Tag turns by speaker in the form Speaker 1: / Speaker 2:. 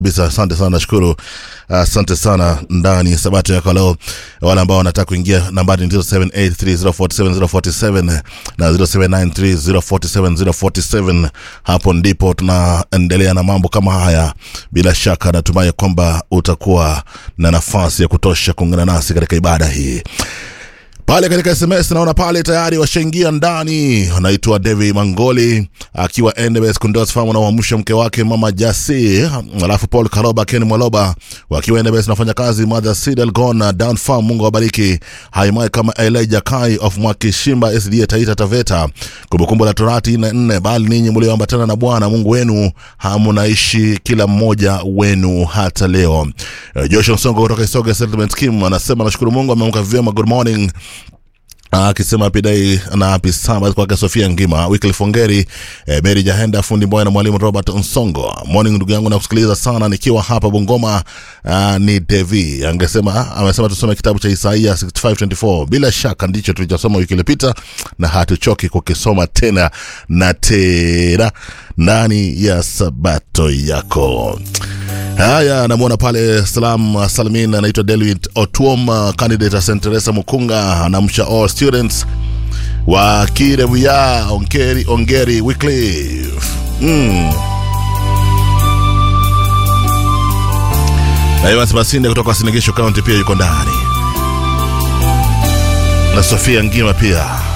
Speaker 1: kabisa asante sana nashukuru asante uh, sana ndani sabato yako leo wale ambao wanataka kuingia nambari ni 0783047047 na 0793047047 hapo ndipo tunaendelea na mambo kama haya bila shaka natumai kwamba utakuwa na nafasi ya kutosha kuungana nasi katika ibada hii pale katika sms naona pale tayari washaingia ndani anaitwa davi mangoli akiwa ndbs kundos farm anawamsha mke wake mama jasi alafu paul karoba ken mwaloba wakiwa ndbs nafanya kazi mother sidalgon down farm mungu awabariki haimai kama elijah kai of mwakishimba sda taita taveta kumbukumbu la torati na nne bali ninyi mlioambatana na bwana mungu wenu hamunaishi kila mmoja wenu hata leo uh, joshua msongo kutoka isoga settlement scheme anasema nashukuru mungu ameamka vyema good morning akisema pidai na happy sabbath kwake sofia ngima wyclif ongeri eh, mary jahenda fundi mboya na mwalimu robert nsongo morning ndugu yangu nakusikiliza sana nikiwa hapa bungoma uh, ni devi angesema amesema tusome kitabu cha isaia 6524 bila shaka ndicho tulichosoma wiki iliyopita na hatuchoki kukisoma tena na tena ndani ya sabato yako haya namwona pale salam salmin anaitwa delwit otuom candidate st teresa mukunga anamsha all students wa kirevuya ongeri, ongeri wyclif mm. na evans masinde kutoka sinigisho county pia yuko ndani na sofia ngima pia